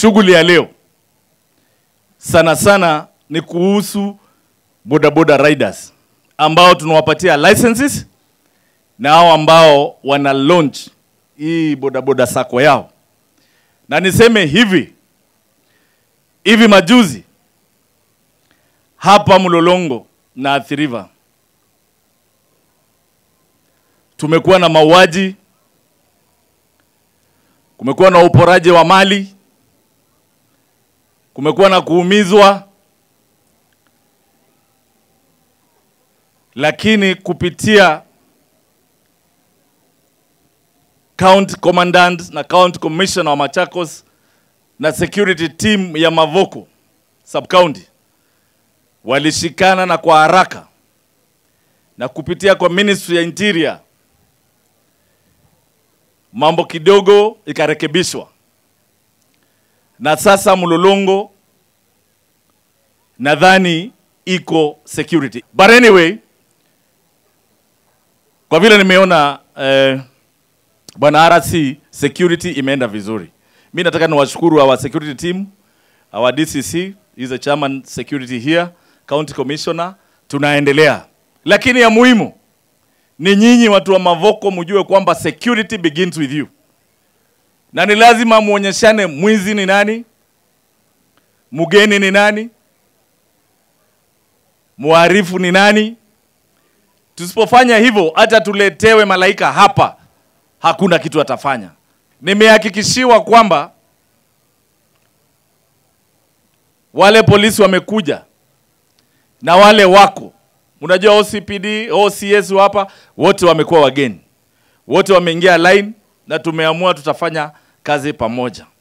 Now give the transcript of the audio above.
Shughuli ya leo sana sana ni kuhusu bodaboda riders ambao tunawapatia licenses na hao ambao wana launch hii bodaboda sako yao, na niseme hivi hivi majuzi hapa Mlolongo na Athi River tumekuwa na mauaji, kumekuwa na uporaji wa mali, kumekuwa na kuumizwa, lakini kupitia county commandant na county commissioner wa Machakos na security team ya Mavoko sub county walishikana na kwa haraka na kupitia kwa ministry ya interior mambo kidogo ikarekebishwa, na sasa Mlolongo nadhani iko security. But anyway, kwa vile nimeona eh, bwana RC security imeenda vizuri, mi nataka niwashukuru our security team, our DCC is the chairman security here, county commissioner, tunaendelea, lakini ya muhimu ni nyinyi watu wa Mavoko mjue kwamba security begins with you, na ni lazima muonyeshane mwizi ni nani, mgeni ni nani, muharifu ni nani. Tusipofanya hivyo, hata tuletewe malaika hapa, hakuna kitu atafanya. Nimehakikishiwa kwamba wale polisi wamekuja na wale wako Unajua OCPD, OCS hapa wote wamekuwa wageni, wote wameingia line na tumeamua tutafanya kazi pamoja.